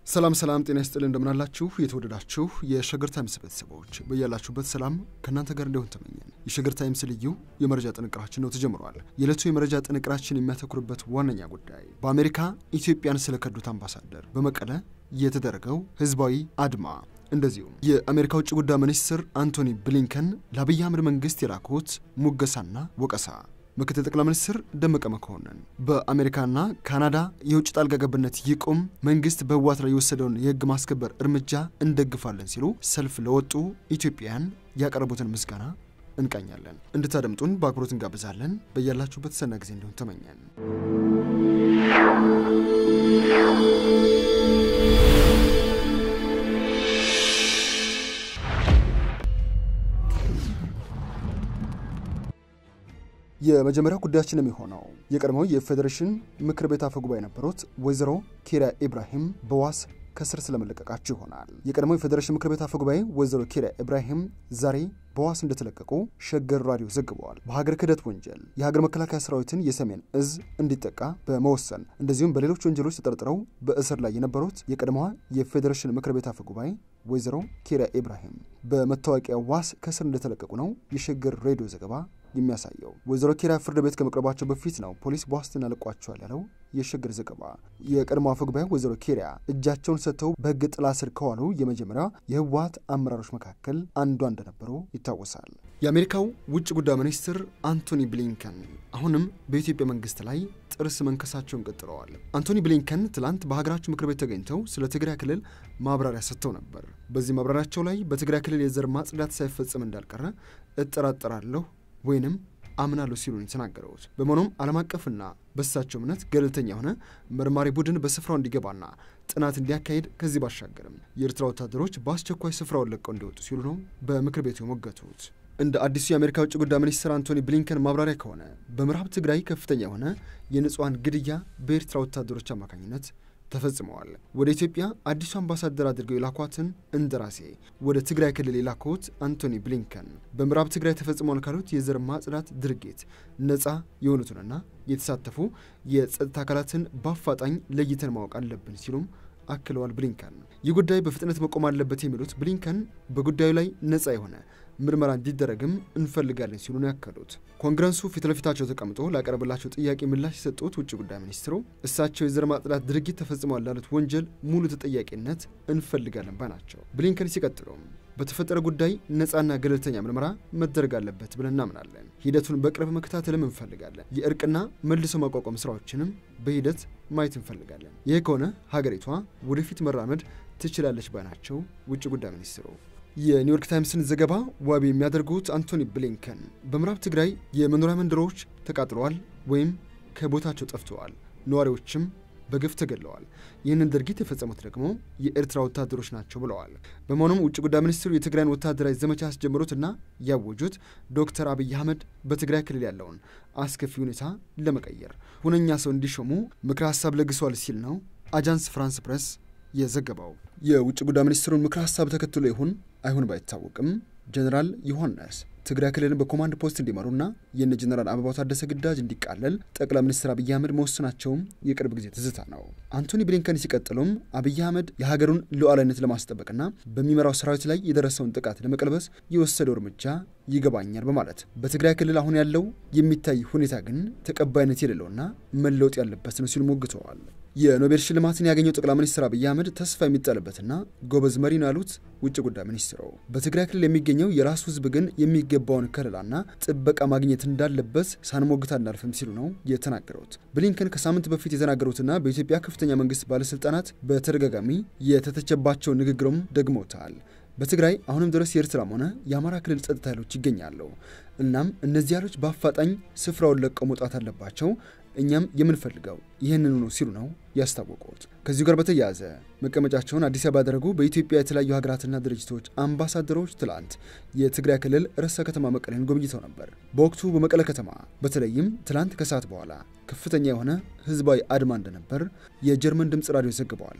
ሰላም ሰላም፣ ጤና ይስጥልን እንደምናላችሁ የተወደዳችሁ የሸገር ታይምስ ቤተሰቦች በያላችሁበት ሰላም ከእናንተ ጋር እንዲሆን ተመኘን። የሸገር ታይምስ ልዩ የመረጃ ጥንቅራችን ነው ተጀምሯል። የዕለቱ የመረጃ ጥንቅራችን የሚያተኩርበት ዋነኛ ጉዳይ በአሜሪካ ኢትዮጵያን ስለከዱት አምባሳደር በመቀለ የተደረገው ህዝባዊ አድማ፣ እንደዚሁም የአሜሪካ ውጭ ጉዳይ ሚኒስትር አንቶኒ ብሊንከን ለአብይ አህመድ መንግስት የላኩት ሙገሳና ወቀሳ ምክትል ጠቅላይ ሚኒስትር ደመቀ መኮንን በአሜሪካና ካናዳ የውጭ ጣልቃ ገብነት ይቁም፣ መንግስት በህወሓት ላይ የወሰደውን የህግ ማስከበር እርምጃ እንደግፋለን ሲሉ ሰልፍ ለወጡ ኢትዮጵያውያን ያቀረቡትን ምስጋና እንቃኛለን። እንድታደምጡን በአክብሮት እንጋብዛለን። በያላችሁበት ሰና ጊዜ እንዲሆን ተመኘን። የመጀመሪያው ጉዳያችን የሚሆነው የቀድሞው የፌዴሬሽን ምክር ቤት አፈ ጉባኤ የነበሩት ወይዘሮ ኪሪያ ኢብራሂም በዋስ ከስር ስለመለቀቃቸው ይሆናል። የቀድሞው የፌዴሬሽን ምክር ቤት አፈ ጉባኤ ወይዘሮ ኪሪያ ኢብራሂም ዛሬ በዋስ እንደተለቀቁ ሸገር ራዲዮ ዘግበዋል። በሀገር ክህደት ወንጀል የሀገር መከላከያ ሰራዊትን የሰሜን እዝ እንዲጠቃ በመወሰን እንደዚሁም በሌሎች ወንጀሎች ተጠርጥረው በእስር ላይ የነበሩት የቀድሞዋ የፌዴሬሽን ምክር ቤት አፈ ጉባኤ ወይዘሮ ኪሪያ ኢብራሂም በመታወቂያ ዋስ ከስር እንደተለቀቁ ነው የሸገር ሬዲዮ ዘገባ የሚያሳየው። ወይዘሮ ኪሪያ ፍርድ ቤት ከመቅረባቸው በፊት ነው ፖሊስ በዋስትና ለቋቸዋል ያለው የሸገር ዘገባ። የቀድሞ አፈ ጉባኤ ወይዘሮ ኪሪያ እጃቸውን ሰጥተው በሕግ ጥላ ስር ከዋሉ የመጀመሪያ የህወሓት አመራሮች መካከል አንዷ እንደነበሩ ይታወሳል። የአሜሪካው ውጭ ጉዳይ ሚኒስትር አንቶኒ ብሊንከን አሁንም በኢትዮጵያ መንግስት ላይ ጥርስ መንከሳቸውን ቀጥለዋል። አንቶኒ ብሊንከን ትላንት በሀገራቸው ምክር ቤት ተገኝተው ስለ ትግራይ ክልል ማብራሪያ ሰጥተው ነበር። በዚህ ማብራሪያቸው ላይ በትግራይ ክልል የዘር ማጽዳት ሳይፈጸም እንዳልቀረ እጠራጠራለሁ ወይንም አምናለሁ ሲሉ ነው የተናገሩት። በመሆኑም ዓለም አቀፍና በሳቸው እምነት ገለልተኛ የሆነ መርማሪ ቡድን በስፍራው እንዲገባና ጥናት እንዲያካሄድ ከዚህ ባሻገርም የኤርትራ ወታደሮች በአስቸኳይ ስፍራውን ለቀው እንዲወጡ ሲሉ ነው በምክር ቤቱ የሞገቱት። እንደ አዲሱ የአሜሪካ ውጭ ጉዳይ ሚኒስትር አንቶኒ ብሊንከን ማብራሪያ ከሆነ በምዕራብ ትግራይ ከፍተኛ የሆነ የንጹሐን ግድያ በኤርትራ ወታደሮች አማካኝነት ተፈጽመዋል። ወደ ኢትዮጵያ አዲሱ አምባሳደር አድርገው የላኳትን እንደራሴ ወደ ትግራይ ክልል የላኩት አንቶኒ ብሊንከን በምዕራብ ትግራይ ተፈጽሟል ካሉት የዘር ማጽዳት ድርጊት ነፃ የሆኑትንና የተሳተፉ የጸጥታ አካላትን በአፋጣኝ ለይተን ማወቅ አለብን ሲሉም አክለዋል። ብሊንከን ይህ ጉዳይ በፍጥነት መቆም አለበት የሚሉት ብሊንከን በጉዳዩ ላይ ነፃ የሆነ ምርመራ እንዲደረግም እንፈልጋለን ሲሉ ነው ያከሉት። ኮንግረሱ ፊት ለፊታቸው ተቀምጦ ላቀረበላቸው ጥያቄ ምላሽ የሰጡት ውጭ ጉዳይ ሚኒስትሩ እሳቸው የዘር ማጽዳት ድርጊት ተፈጽሟል ላሉት ወንጀል ሙሉ ተጠያቂነት እንፈልጋለን ባይ ናቸው። ብሊንከን ሲቀጥሉም በተፈጠረ ጉዳይ ነፃና ገለልተኛ ምርመራ መደረግ አለበት ብለን እናምናለን። ሂደቱን በቅርብ መከታተልም እንፈልጋለን። የእርቅና መልሶ ማቋቋም ስራዎችንም በሂደት ማየት እንፈልጋለን። ይህ ከሆነ ሀገሪቷ ወደፊት መራመድ ትችላለች ባይ ናቸው ውጭ ጉዳይ ሚኒስትሩ። የኒውዮርክ ታይምስን ዘገባ ዋቢ የሚያደርጉት አንቶኒ ብሊንከን በምዕራብ ትግራይ የመኖሪያ መንደሮች ተቃጥለዋል ወይም ከቦታቸው ጠፍተዋል፣ ነዋሪዎችም በግፍ ተገድለዋል። ይህንን ድርጊት የፈጸሙት ደግሞ የኤርትራ ወታደሮች ናቸው ብለዋል። በመሆኑም ውጭ ጉዳይ ሚኒስትሩ የትግራይን ወታደራዊ ዘመቻ ያስጀመሩትና ያወጁት ዶክተር አብይ አህመድ በትግራይ ክልል ያለውን አስከፊ ሁኔታ ለመቀየር ሁነኛ ሰው እንዲሾሙ ምክረ ሀሳብ ለግሷል ሲል ነው አጃንስ ፍራንስ ፕሬስ የዘገባው። የውጭ ጉዳይ ሚኒስትሩን ምክረ ሀሳብ ተከትሎ ይሁን አይሁን ባይታወቅም ጀኔራል ዮሐንስ ትግራይ ክልልን በኮማንድ ፖስት እንዲመሩና የነ ጀኔራል አበባው ታደሰ ግዳጅ እንዲቃለል ጠቅላይ ሚኒስትር አብይ አህመድ መወሰናቸውም የቅርብ ጊዜ ትዝታ ነው። አንቶኒ ብሊንከን ሲቀጥሉም አብይ አህመድ የሀገሩን ሉዓላዊነት ለማስጠበቅና በሚመራው ሰራዊት ላይ የደረሰውን ጥቃት ለመቀልበስ የወሰደው እርምጃ ይገባኛል በማለት በትግራይ ክልል አሁን ያለው የሚታይ ሁኔታ ግን ተቀባይነት የሌለውና መለወጥ ያለበት ነው ሲሉ ሞግተዋል። የኖቤል ሽልማትን ያገኘው ጠቅላይ ሚኒስትር አብይ አህመድ ተስፋ የሚጣልበትና ጎበዝ መሪ ነው ያሉት ውጭ ጉዳይ ሚኒስትሩ በትግራይ ክልል የሚገኘው የራሱ ሕዝብ ግን የሚገባውን ከለላና ጥበቃ ማግኘት እንዳለበት ሳንሞግት አናልፍም ሲሉ ነው የተናገሩት። ብሊንከን ከሳምንት በፊት የተናገሩትና በኢትዮጵያ ከፍተኛ መንግስት ባለስልጣናት በተደጋጋሚ የተተቸባቸውን ንግግሩም ደግመውታል። በትግራይ አሁንም ድረስ የኤርትራም ሆነ የአማራ ክልል ጸጥታ ኃይሎች ይገኛሉ። እናም እነዚህ ኃይሎች በአፋጣኝ ስፍራውን ለቀው መውጣት አለባቸው። እኛም የምንፈልገው ይህንኑ ነው ሲሉ ነው ያስታወቁት። ከዚሁ ጋር በተያያዘ መቀመጫቸውን አዲስ አበባ ያደረጉ በኢትዮጵያ የተለያዩ ሀገራትና ድርጅቶች አምባሳደሮች ትላንት የትግራይ ክልል ርዕሰ ከተማ መቀሌን ጎብኝተው ነበር። በወቅቱ በመቀለ ከተማ በተለይም ትላንት ከሰዓት በኋላ ከፍተኛ የሆነ ህዝባዊ አድማ እንደነበር የጀርመን ድምፅ ራዲዮ ዘግበዋል።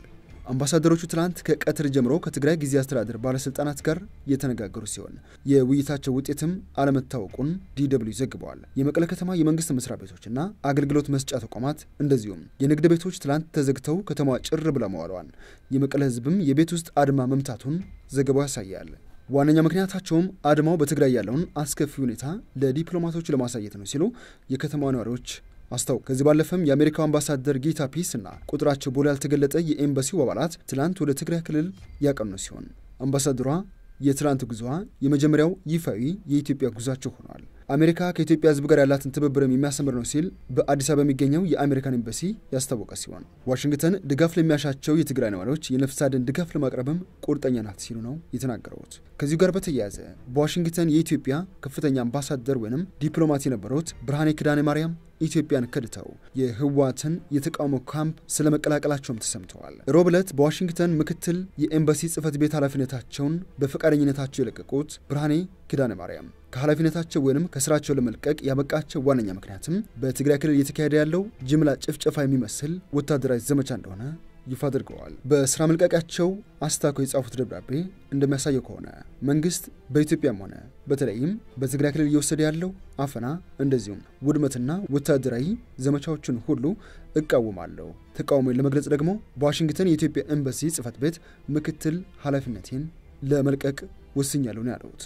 አምባሳደሮቹ ትላንት ከቀትር ጀምሮ ከትግራይ ጊዜ አስተዳደር ባለስልጣናት ጋር የተነጋገሩ ሲሆን የውይይታቸው ውጤትም አለመታወቁን ዲደብሊው ዘግበዋል። የመቀለ ከተማ የመንግስት መስሪያ ቤቶችና አገልግሎት መስጫ ተቋማት እንደዚሁም የንግድ ቤቶች ትላንት ተዘግተው ከተማዋ ጭር ብላ መዋለዋል። የመቀለ ህዝብም የቤት ውስጥ አድማ መምታቱን ዘገባው ያሳያል። ዋነኛ ምክንያታቸውም አድማው በትግራይ ያለውን አስከፊ ሁኔታ ለዲፕሎማቶች ለማሳየት ነው ሲሉ የከተማ ነዋሪዎች አስታውቅ ከዚህ ባለፈም የአሜሪካው አምባሳደር ጌታ ፒስ እና ቁጥራቸው ቦሌ ያልተገለጠ የኤምባሲው አባላት ትላንት ወደ ትግራይ ክልል ያቀኑ ሲሆን አምባሳደሯ የትላንት ጉዞዋ የመጀመሪያው ይፋዊ የኢትዮጵያ ጉዟቸው ሆኗል። አሜሪካ ከኢትዮጵያ ህዝብ ጋር ያላትን ትብብርም የሚያሰምር ነው ሲል በአዲስ አበባ የሚገኘው የአሜሪካን ኤምባሲ ያስታወቀ ሲሆን ዋሽንግተን ድጋፍ ለሚያሻቸው የትግራይ ነዋሪዎች የነፍስ አድን ድጋፍ ለማቅረብም ቁርጠኛ ናት ሲሉ ነው የተናገሩት። ከዚሁ ጋር በተያያዘ በዋሽንግተን የኢትዮጵያ ከፍተኛ አምባሳደር ወይም ዲፕሎማት የነበሩት ብርሃኔ ኪዳነ ማርያም ኢትዮጵያን ከድተው የህወሓትን የተቃውሞ ካምፕ ስለ መቀላቀላቸውም ተሰምተዋል። ሮብ ዕለት በዋሽንግተን ምክትል የኤምባሲ ጽህፈት ቤት ኃላፊነታቸውን በፈቃደኝነታቸው የለቀቁት ብርሃኔ ኪዳነ ማርያም ከኃላፊነታቸው ወይም ከስራቸው ለመልቀቅ ያበቃቸው ዋነኛ ምክንያትም በትግራይ ክልል እየተካሄደ ያለው ጅምላ ጭፍጨፋ የሚመስል ወታደራዊ ዘመቻ እንደሆነ ይፋ አድርገዋል። በስራ መልቀቂያቸው አስታኮ የጻፉት ደብዳቤ እንደሚያሳየው ከሆነ መንግስት በኢትዮጵያም ሆነ በተለይም በትግራይ ክልል እየወሰደ ያለው አፈና እንደዚሁም ውድመትና ወታደራዊ ዘመቻዎችን ሁሉ እቃወማለሁ። ተቃውሞን ለመግለጽ ደግሞ በዋሽንግተን የኢትዮጵያ ኤምባሲ ጽህፈት ቤት ምክትል ኃላፊነቴን ለመልቀቅ ወስኛለሁ ነው ያሉት።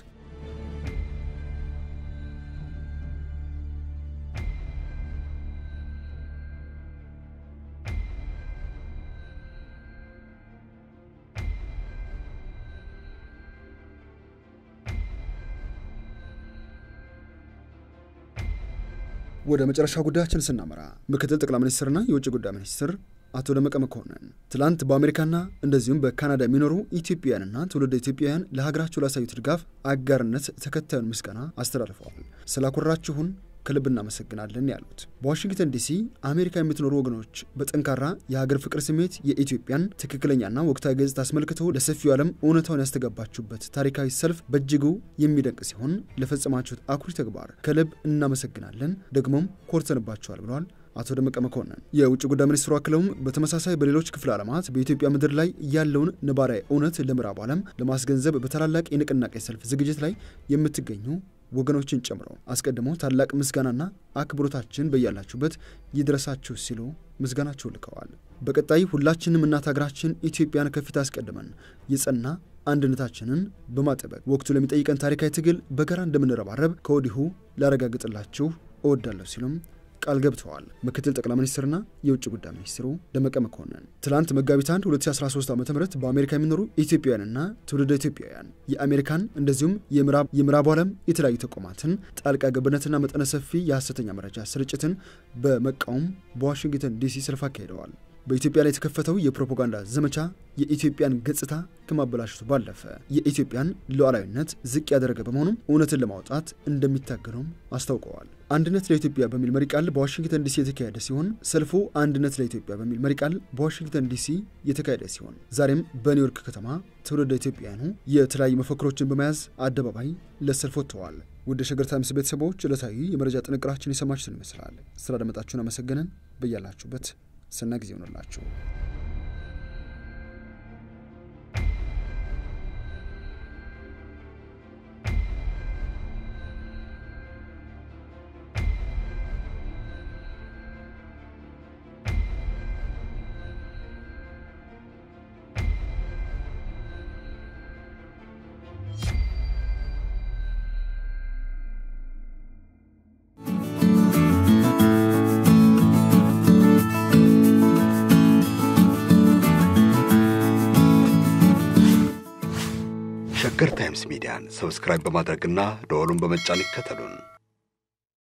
ወደ መጨረሻ ጉዳያችን ስናመራ ምክትል ጠቅላይ ሚኒስትርና የውጭ ጉዳይ ሚኒስትር አቶ ደመቀ መኮንን ትላንት በአሜሪካና እንደዚሁም በካናዳ የሚኖሩ ኢትዮጵያውያንና ትውልደ ኢትዮጵያውያን ለሀገራቸው ላሳዩት ድጋፍ አጋርነት ተከታዩን ምስጋና አስተላልፈዋል። ስላኮራችሁን ከልብ እናመሰግናለን ያሉት በዋሽንግተን ዲሲ አሜሪካ የምትኖሩ ወገኖች በጠንካራ የሀገር ፍቅር ስሜት የኢትዮጵያን ትክክለኛና ወቅታዊ ገጽታ አስመልክቶ ለሰፊው ዓለም እውነታውን ያስተጋባችሁበት ታሪካዊ ሰልፍ በእጅጉ የሚደንቅ ሲሆን ለፈጸማችሁት አኩሪ ተግባር ከልብ እናመሰግናለን፣ ደግሞም ኮርተንባቸዋል ብለዋል አቶ ደመቀ መኮንን። የውጭ ጉዳይ ሚኒስትሩ አክለውም በተመሳሳይ በሌሎች ክፍለ ዓለማት በኢትዮጵያ ምድር ላይ ያለውን ነባራዊ እውነት ለምዕራቡ ዓለም ለማስገንዘብ በታላላቅ የንቅናቄ ሰልፍ ዝግጅት ላይ የምትገኙ ወገኖችን ጨምሮ አስቀድመው ታላቅ ምስጋናና አክብሮታችን በያላችሁበት ይድረሳችሁ ሲሉ ምስጋናቸው ልከዋል። በቀጣይ ሁላችንም እናት ሀገራችን ኢትዮጵያን ከፊት አስቀድመን የጸና አንድነታችንን በማጠበቅ ወቅቱ ለሚጠይቀን ታሪካዊ ትግል በጋራ እንደምንረባረብ ከወዲሁ ላረጋግጥላችሁ እወዳለሁ ሲሉም ቃል ገብተዋል። ምክትል ጠቅላይ ሚኒስትርና የውጭ ጉዳይ ሚኒስትሩ ደመቀ መኮንን ትላንት መጋቢት 1 2013 ዓ ም በአሜሪካ የሚኖሩ ኢትዮጵያውያንና ትውልደ ኢትዮጵያውያን የአሜሪካን እንደዚሁም የምዕራቡ ዓለም የተለያዩ ተቋማትን ጣልቃ ገብነትና መጠነ ሰፊ የሐሰተኛ መረጃ ስርጭትን በመቃወም በዋሽንግተን ዲሲ ሰልፍ አካሂደዋል። በኢትዮጵያ ላይ የተከፈተው የፕሮፓጋንዳ ዘመቻ የኢትዮጵያን ገጽታ ከማበላሸቱ ባለፈ የኢትዮጵያን ሉዓላዊነት ዝቅ ያደረገ በመሆኑም እውነትን ለማውጣት እንደሚታገሉም አስታውቀዋል። አንድነት ለኢትዮጵያ በሚል መሪ ቃል በዋሽንግተን ዲሲ የተካሄደ ሲሆን ሰልፉ አንድነት ለኢትዮጵያ በሚል መሪ ቃል በዋሽንግተን ዲሲ የተካሄደ ሲሆን ዛሬም በኒውዮርክ ከተማ ትውልደ ኢትዮጵያውያኑ የተለያዩ መፈክሮችን በመያዝ አደባባይ ለሰልፍ ወጥተዋል። ውድ ሸገር ታይምስ ቤተሰቦች ዕለታዊ የመረጃ ጥንቅራችን የሰማችሁትን ይመስላል። ስላደመጣችሁን አመሰገንን። በያላችሁበት ሰናይ ጊዜ ይሆንላችሁ። ሸገር ታይምስ ሚዲያን ሰብስክራይብ በማድረግና ደወሉን በመጫን ይከተሉን።